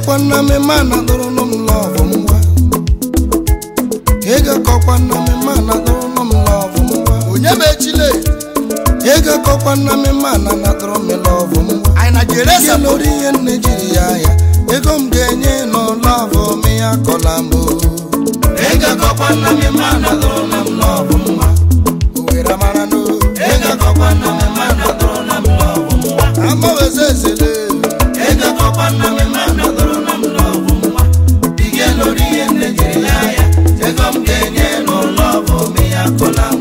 kọkwa nna m ma na dụrụ m lọvụ ngwa ego kọkwa nna m ma na dụrụ m lọvụ ngwa onye bụ echile ego kọkwa nna m ma na na dụrụ m lọvụ ngwa anyị na jere ihe lórí ihe nne jiri ya ya ego m ga-enye n'ụlọvụ m ya kọla m ego kọkwa nna m ma na dụrụ m lọvụ ngwa owere mara n'o ego kọkwa nna m ma na dụrụ m lọvụ ngwa amaweze ezele ego kọkwa nna m ma na dụrụ m lọvụ ngwa ihe lórí ihe nne jiri ya ya ego m ga-enye n'ụlọvụ m ya kọla m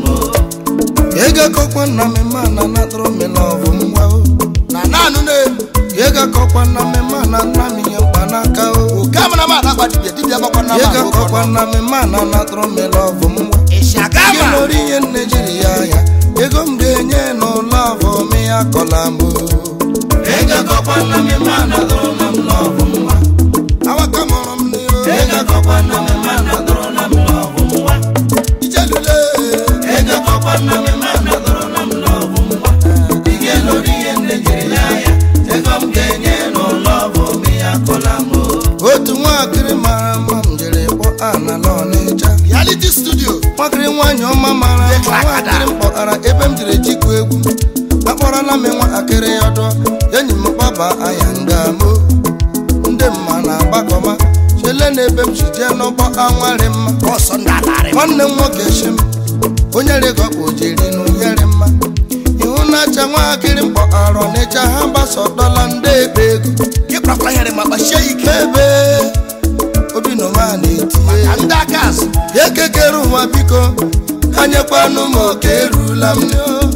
ego kọkwa nna m ma na na dụrụ m lọvụ ngwa o na naanụ na-ebu Yega kọkwa na mmemme na nna m ihe mkpanaka o oke amara m adakpa dibịa dibịa gbakwa na Yega kọkwa na mmemme na natụrụ m lọvụ m nwa ịsị aga Gị ma lórí ihe nne jiri ya ya ego m ga-enye n'ụlọ avọ m ya kọla m Yega kọkwa na mmemme na natụrụ m lọvụ m nwa Awaka mụrụ m n'ihu Yega kọkwa na mmemme na natụrụ m lọvụ m nwa Ijelule Yega kọkwa na mmemme na natụrụ m lọvụ m nwa Gị lórí ihe nne jiri ya ya ego m ga-enye n'ụlọ avọ m ya kọla m otu nwaakịrị mara mma m jere kpọ ana n'ọnịcha reality studio nwakịrị nwaanyị ọma mara mma Dekrakada. nwaakịrị m kpọtara ebe m jiri jikwa egwu akpọrọla m nwaakịrị ya ọdọ enyi m kpaba anya nga mo ndị mma na-agbakọma chele na ebe m si jee n'ụgbọ anwarị mma ọsọ ndị alarị nwanne m nwoke shi m onye rịgọkpa ojiri na onyere mma ihu na-acha nwaakịrị m kpọtara ọnịcha ha gbasọtọla ndị ebe ego ịkpakwa nyere ma kpachie ike ebe obi nọma na-etinye ka ndị aka azụ ekekere ụwa biko anyekwanụ m oke erula m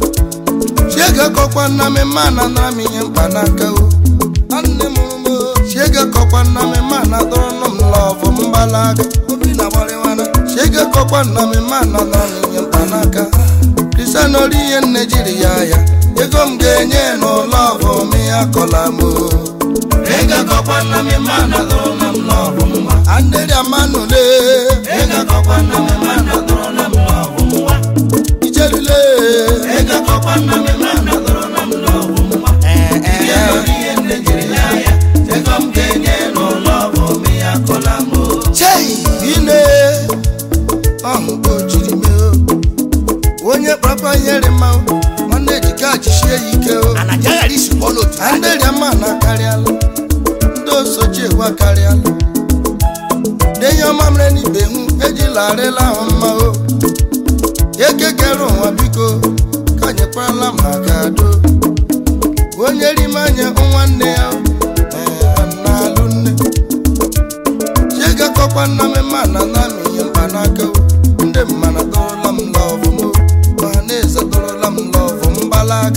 chiege kọkwa nna m ma na nara m ihe mkpanaka o nne m ụmụ chiege kọkwa nna m ma na dọrọnụ m lọvụ m gbalaga obi na gbarịwana chiege kọkwa nna m ma na nara m ihe mkpanaka kristian ori ihe nne jiri ya ya ego m ga-enye n'ụlọ ọvụ m ya kọla m o ego kọkwa nna m ma na dọrọnụ m lọvụ m nwa andịrị amanụle ego kọkwa nna m ma na dọrọnụ m lọvụ m nwa ijelule ego kọkwa nna m ma na dọrọnụ m lọvụ m nwa ee ee ihe nne jiri ya ya ego m ga-enye n'ụlọ ọvụ m ya kọla m o chei ine ọhụ ka o jiri mee o onye kpakpa nyere mma o, nwanne jika jisie ya ike o anaja ghara isikwa n'otu ndị rịama na akarịala ndị osochi egwu akarịala denye ọma mere n'ibe hụ ejila arịla ahụ mma o ekekere ụwa biko ka nyekwarala m aka do onye rime anya nwanne ya o, ee, na-alụ nne chiegakọkwa nna m ma na na m ihe mkpanaka o ndị mmana dọrọla m lọvụ m o, ma na-eze dọrọla m lọvụ m gbalaga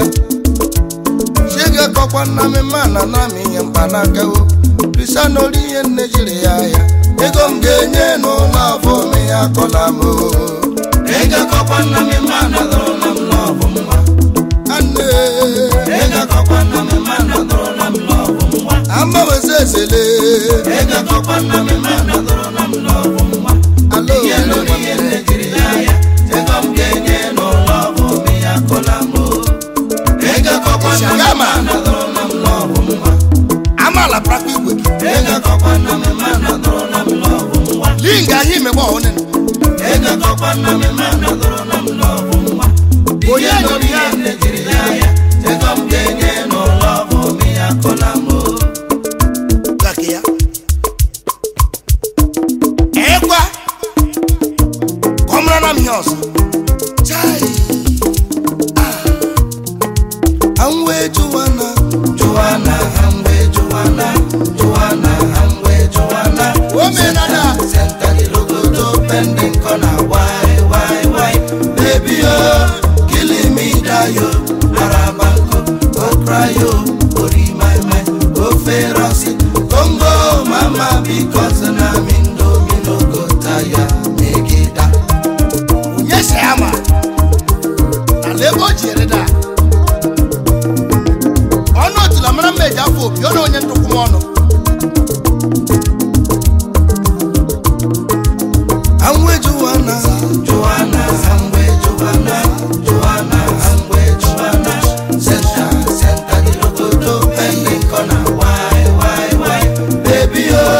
chiege kọkwa nna m ma na na m ihe mkpanaka o kristian ori ihe nne jiri ya ya ego m ga-enye n'ụlọ afọ m ya kọla m o ego kọkwa nna m ma na dọrọla m lọvụ m nwa anne ego kọkwa nna m ma na dọrọla m lọvụ m nwa amaweze ezele ego kọkwa nna m ma na dọrọla m lọvụ m nwa alo ihe lórí ihe nne jiri ya ya ego m ga-enye n'ụlọ afọ m ya kọla m o ego kọkwa nna m ma na dọrọla m lọvụ m nwa amaala prakwa igwe gị ego kọkwa nna m ma na dọrọla m lọvụ m nwa linga anyị imegbe ọhụrụ ego kọkwa nna m ma na dọrọla m lọvụ m nwa onye nyere ya nne jiri ya ya ego m ga-enye n'ụlọ afọ m ya kọla m o gake ya ekwa ka ọ mara na m ihe ọzọ chai anwe juwana juwana anwe juwana juwana anwe juwana omenala senta gilogodo pending kona why why why baby oh killing me dayo arabanko oh cry oh ori my mind oh ferosi congo mama because na mindo mino go tire megida onye si ya ma na lebe o ji ere da ọnụ otula mara mma eji afọ opi ọ na onye ntụkwụ m ọnụ anwe juwana juwana anwe juwana juwana anwe juwana senta senta gilogodo pending kona why why why baby oh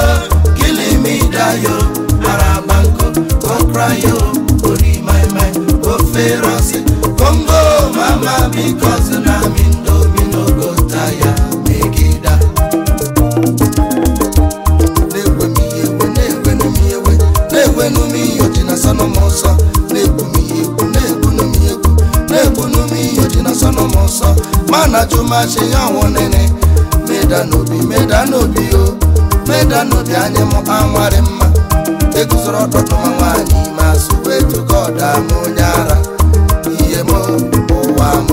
masị ya ọnwụ nene meda n'obi meda n'obi o meda n'obi anyị mụ anwarị mma eguzoro ọtụtụ ma nwaanyị ma sụwa etugo ọda m onye ara ihe m ụwa m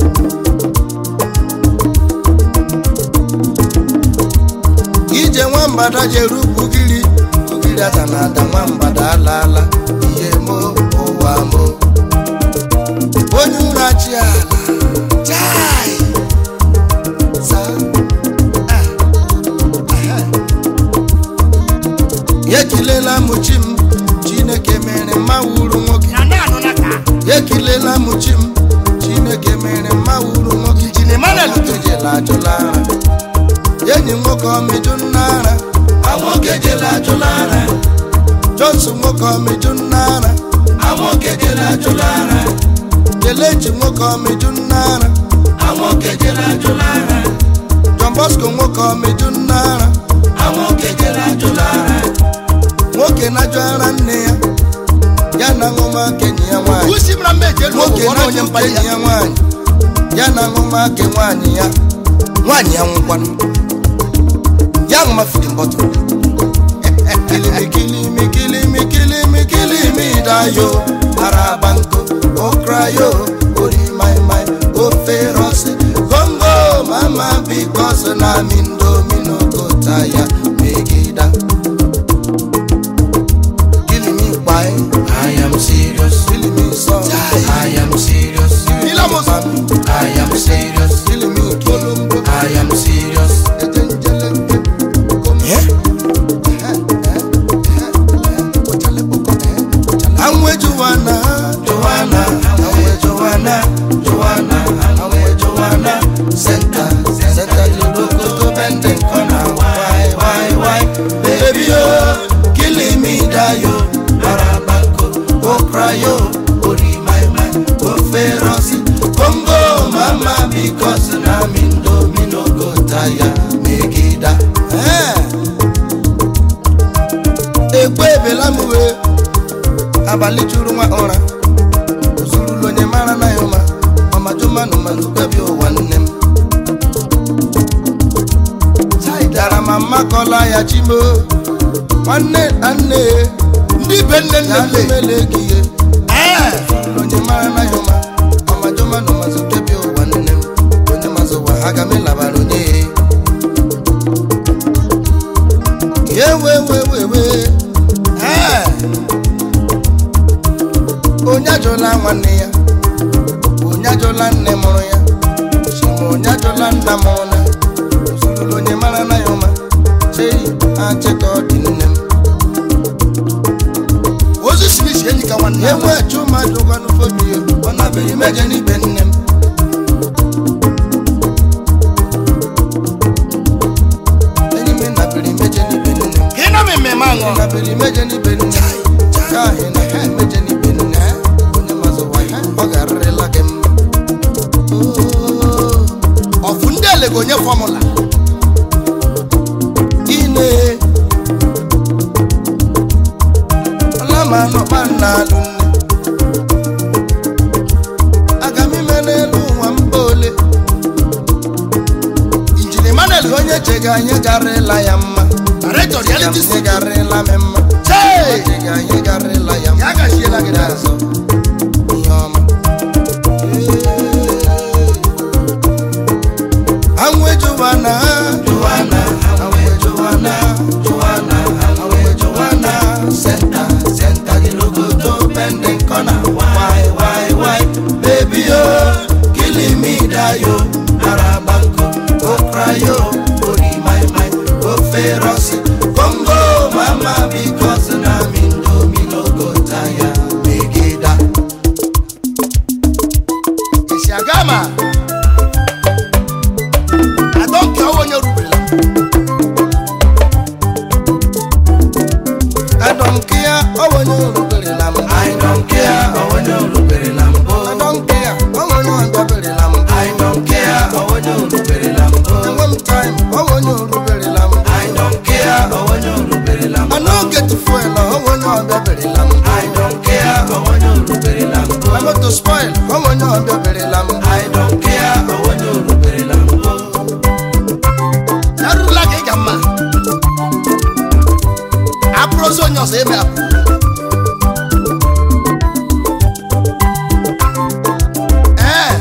ije nwambada jere ugwugiri ugiri ada na ada nwambada alaala ihe m ụwa m onye ụra chi ala chai za ah, ah. ekilela m chi m chineke mere mma wuru nwoke na na-anụ na ka ekilela m chi m chineke mere mma wuru nwoke Injinia Emmanuel nwoke jela ajụla ara enyi nwoke ọmịjụ nna ara nwoke jela ajụla ara johnson nwoke ọmịjụ nna ara nwoke jela ajụla ara kelechi nwoke ọmịjụ nna ara nwoke jela ajụla ara john bosco nwoke ọmịjụ nna ara nwoke jela ajụla ara nwoke na-ajụ ara nne ya ya na ṅụmaka enyi ya nwaanyị usi mara mma eji elu nwoke ụgwọ na onye na-ajụ mkpali enyi ya ya nwaanyị ya na ṅụmaka nwaanyị ya nwaanyị ya nwụkwanụ ya ṅụmafidi mbọtụ kilimi kilimi kilimi kilimi kilimi dayo araba nko okrayo ori mai mai ofe rọsi gongo mama bikos na mindomino kota ya megida kilimi kpai i am serious kilimi sọ i am serious Ilamos. i am serious kilimi kolombo i am serious ejenjele Anwe Joanna, Joanna, Anwe Joanna, Joanna, Anwe Joanna, Center, Center the logo to bending corner. Why, why, why, baby oh, killing me dayo, Arabako, oh cry oh, Ori my my, oh feroci, Congo mama because na mindo mino go tire, megida. Eh. Ekwe ebela m wee abalị juru nwa ụra ozurulu onye mara na ya ụma ọmajụmanụ manụ kpebi ụwa nne m dara ma mmakọla ya chimo nwanne na nne ndị be nne nne ya nne lemele gị ihe ee onye mara na ya ụma ọmajụmanụ mazụ kpebi ụwa nne m onye mazụ ụwa aga m ịlabara onye ya ewewewewe ee onye ajụla nwanne ya onye ajụla nne mụrụ ya chima onye ajụla nna mụrụ na ozurulu onye mara na ya ụma chei achịka ọ dị nne m ozu smith enyi ka nwanne ya enwe chụmadụ gwanụfobi ọ nabeghị meje n'ibe nne m enyi m nabere meje n'ibe nne m ka ị nọ m mmemme aṅụ nabere meje n'ibe nne m ka ahị na ha emeje n'ibe nne onye mazụ wa ya ọ ga-arịrịla gị mma Oh. ọfụ ndị ele ga-onye fọmụla ine ọlama nọkpa nna alụ nne aga m ime n'elu ụwa mba ole injinia Emmanuel onye chega anyị garịla ya mma director reality Anyị studio garịla m mma chee chega anyị garịla ya mma ya gachiela gị n'azụ azụ ihe ọma anwụ ejuwana juwana anwụ ejuwana juwana anwụ ejuwana senta senta dị logoto pending corner why why why baby yo killing me dayo arabanko okrayo ori my my oferosi congo mama because na mindomi no go tire megida esi aga ma adọnke ọwa onye ruberela I don't care, oh when you look at lam. I don't care, oh when you look at lam. I don't care, oh when you look at lam. I don't care, oh when you look at lam. And one time, oh when you look at lam. I don't care, oh when you look at lam. I don't get to foil, oh when you look at lam. I don't care, oh when you look at lam. I'm not to spoil, oh when you look at lam. I don't care, oh when you look at lam. ọsọ eme apụ ee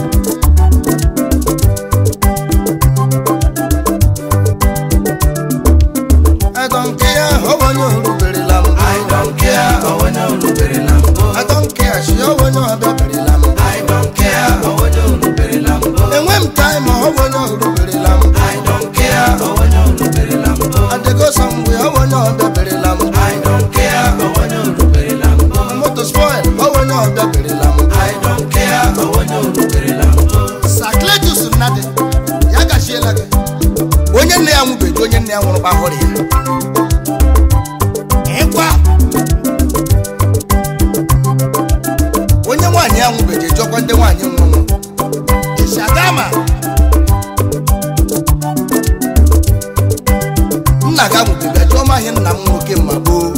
I don't care how onye oruberela m I don't care onye oruberela mbụ I don't care shi onye ọbịaberela m I don't care onye oruberela mbụ enwe m time ọ onye oruberela m I don't care onye oruberela mbụ adego samgbe ọ onye ọbịaberela m I don't care onye oruberela mbụ moto spoil ọ onye ọbịaberela m I don't care onye oruberela mbụ sakletus nnadị ya gachiela gị onye nne ya nwụbeghị onye nne ya nwụrụ kpahụrụ ya ịkwa onye nwaanyị ya nwụbeghị ejọkwa ndị nwaanyị nwụrụ ishagama nna ga nwụbeghị ajụọ maghị nna m nwoke ma gboo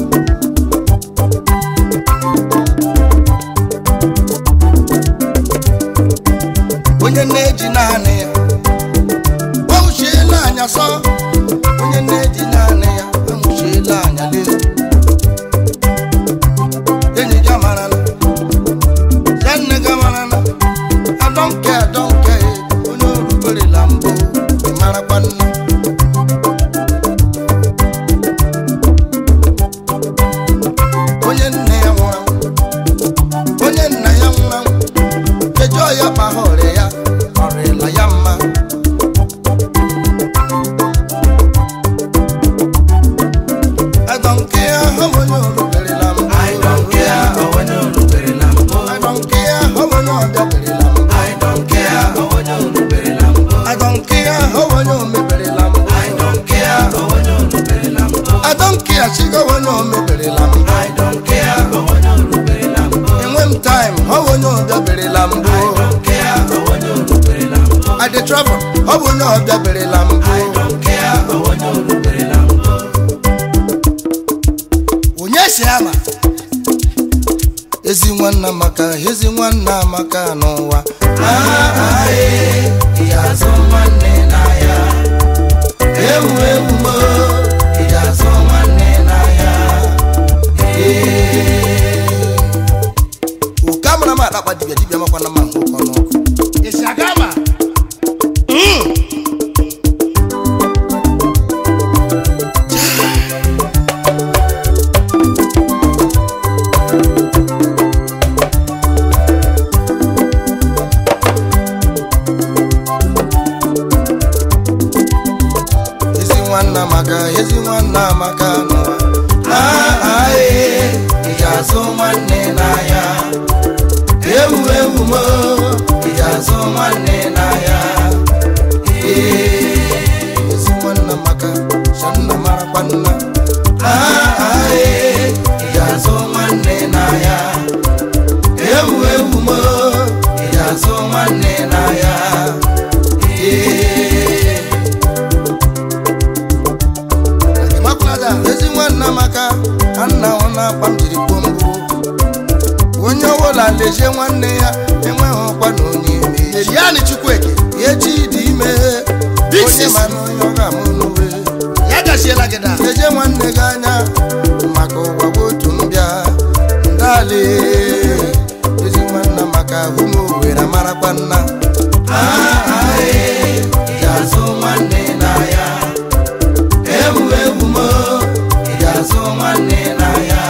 onye na-eji naanị ya anwụchiela anya sọ onye na-eji naanị ya anwụchiela anya lee enyi gị amarala ya nne gị amarala adọnke adọnke onye oruberela mbụ ị marakwa nne onye nne ya nwụrụ anwụ onye nna ya nwụrụ anwụ ejọ ya kpagha ọrịa ya ọrịla ya mma adọnke ya ha onye oruberela mbụ I don't care onye oruberela mbụ adọnke ya ha onye ọbịaberela mbụ I don't care onye oruberela mbụ adọnke ya ha onye omeberela mbụ I don't care onye oruberela mbụ adọnke ya chiga onye omeberela mbụ I don't care onye oruberela mbụ enwe m taim ha onye ọbịaberela mbụ I don't care onye oruberela mbụ I dey travel ọ bụ onye ọbịaberela mbụ I don't care onye oruberela mbụ onye si ama ezi nwanna maka ezi nwanna maka n'ụwa ị ga-azụ nwanne n'ahịa ewu ewu mo ị ga-azụ nwanne n'ahịa oke amara m akpakpa dibịa dibịa makwana ma nke ụkọ n'ọkụ ishagama ezi nwanna maka ezi nwanna maka n'ụwa ị ga-azụ nwanne n'ahịa ewu ewu mo ị ga-azụ nwanne n'ahịa ezi nwanna maka shanna marakwa nna ị ga-azụ nwanne n'ahịa ewu ewu mo ị ga-azụ nwanne n'ahịa ịmakwala ezi nwanna maka ka nna ọ na-akpa m jiri kwuo mbụ onye ọbụla lezie nwanne ya enweghị ọkwa na onye ime ya eriani chukwueke echi dị ime Big onye sis. ma na onye ọ ga-amụ n'uwe ya gachiela gị da lezie nwanne gị anya maka ụwa bụ otu mbịa ndali ezi nwanna maka ahụ m owere marakwa nna ị ga-azụ nwanne n'ahịa ewu ewu mo ị ga-azụ nwanne n'ahịa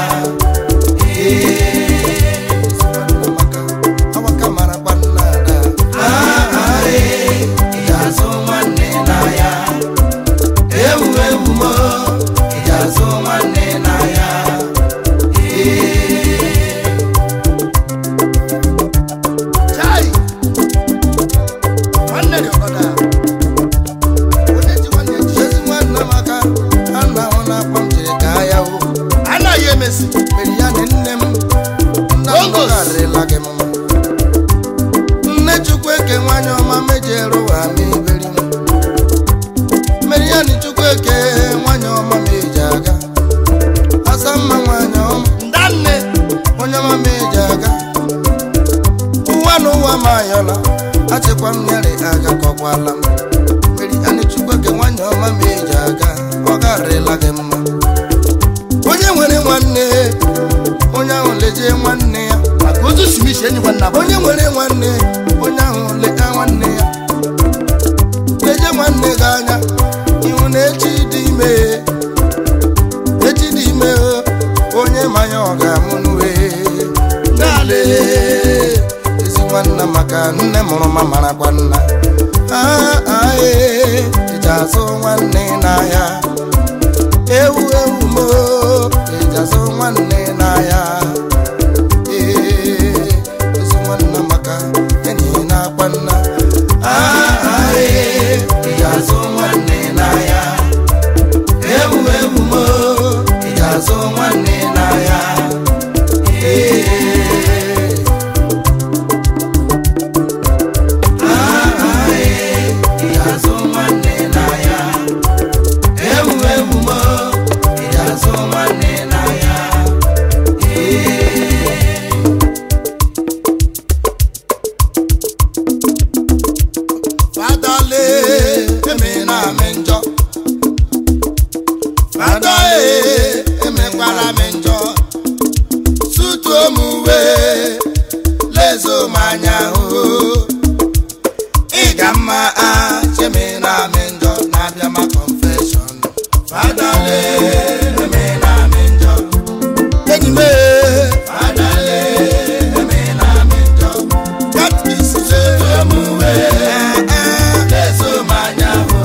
nwanna maka awaka marakwa nna ada ị ga-azụ nwanne n'ahịa ewu ewu mo ị ga-azụ nwanne n'ahịa chai nwanne dị ọgọda onye ji nwanne ji ezi nwanna maka a na-ahụ na-akpa m jiri gaa ya o anaghị emesi mere ya na nne m nna m Bongos. gọgarịla gị mma nne chukwu eke nwanyị ọma mejere ụwa ma iberi m mere ya na chukwu eke nwanyị ọma ma eji aga asa mma nwanyị ọma ndanne onye ọma ma eji aga ụwa na ụwa ma ayọla achịkwa m nyere aga kọkwala m mere ya na chukwu eke nwanyị ọma ma eji aga ọ garịla gị mma onye nwere nwanne nwanne ya maka otu simisi enyikwa nna bụ onye nwere nwanne onye ahụ leta nwanne ya leje nwanne gị anya ihu na echi dị ime echi dị ime o, onye manya ọ ga-amụ n'uwe nale ezi nwanna maka nne mụrụ ma marakwa nna Ah, ah, eh, eji azụ nwanne n'ahịa ewu ewu mo eji azụ nwanne n'ahịa ee ezi nwanna maka enyi na-akwa nna Ah, ah, eh, eji azụ nwanne n'ahịa ewu ewu mo eji azụ nwanne n'ahịa ee azụ nwanne n'ahịa ewu ewu mo ị azụ nwanne n'ahịa fadale eme na amị njọ fada e emekwala m njọ sutuo m uwe lezo m anya hụ ị ga mma a cheme na amị njọ na-abịa ma confession fadale eme na amị njọ enyi m fadale eme na amị njọ katkis lezo m uwe lezo m anya hụ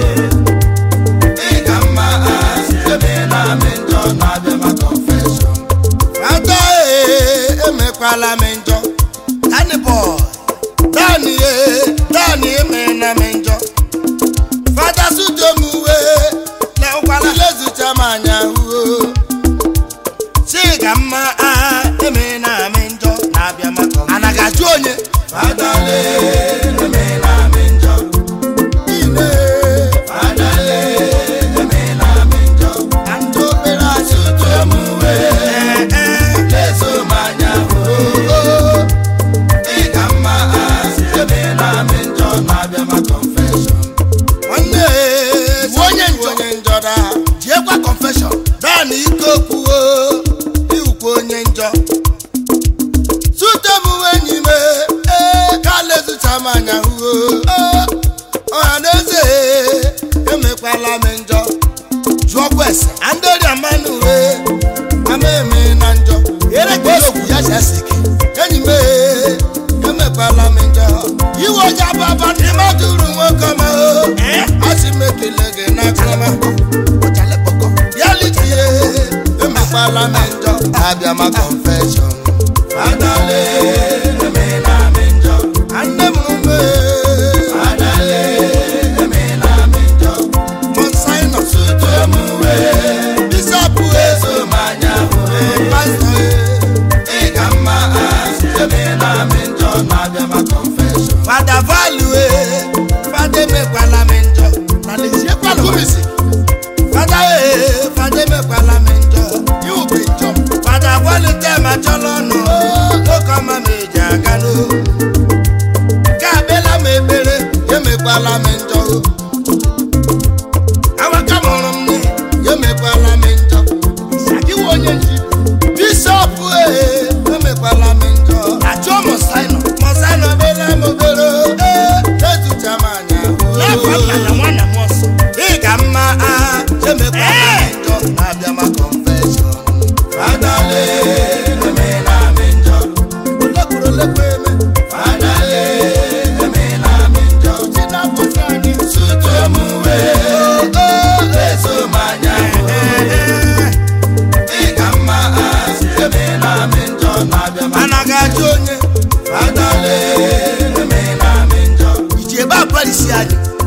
ị ga mma a cheme na amị njọ na-abịa ma confession fada e emekwala m njọ tani boy dani e dani emena m njọ fada sudomuwe lezucha m anya huo chiga mma a emena m njọ na-abịa maka ana ga-ajụ onye fada le emena m njọ ile fada le emena m njọ ka ndị obere asudomuwe lezo m anya huo ị ga mma asị ebe na-amị njọ na-abịa ma confession nwanne Iwu onye njọ. onye njọ da jiekwa confession dani ike okwuo iwukwa onye njọ sutem enyi m ee ka lezucha m anya huo ọha na eze emekwala m njọ jụọkwa ese andori mmanụ uwe ama eme na njọ ere ka okwu ya si ese ike enyi m ee, emekwala m njọ iwe ọja baba dị madụrụ nwoke ọma o asị m ekele gị n'akụrụma ọchalekpọkọ ya litie emekwala m njọ abịa ma confession adale emela m njọ nne m ume adale emela m njọ monsinus utomuwe bishọp ezo m anya pastọ ị ga mma asị emela m njọ na-abịa ma confession fada value fada emekwala m njọ na leziekwa kumisi fada ee fada emekwala m njọ iwu bụ njọ fada kwalite ma chọrọ ọnụ oke ọma m eji aga n'o ka abịala m ekpere emekwala m njọ awaka mụrụ m nne emekwala m njọ sakiwa onye nji bishọp ee emekwala m njọ ajụọ mọsaino mọsana obere m obere ee ezucha m anya n'afọ nna na nwanna m ọsọ ị ga mma agha emekwala m njọ na-abịa ma confession fadale emela m njọ olekwuru olekwa eme fadale emela m njọ si na-akwụsị anyị sutu m wee lezo m anya ị ga mma agha emela m njọ na-abịa ma anaghị ajụ onye fadale emela m njọ iji ebe a parisi anyị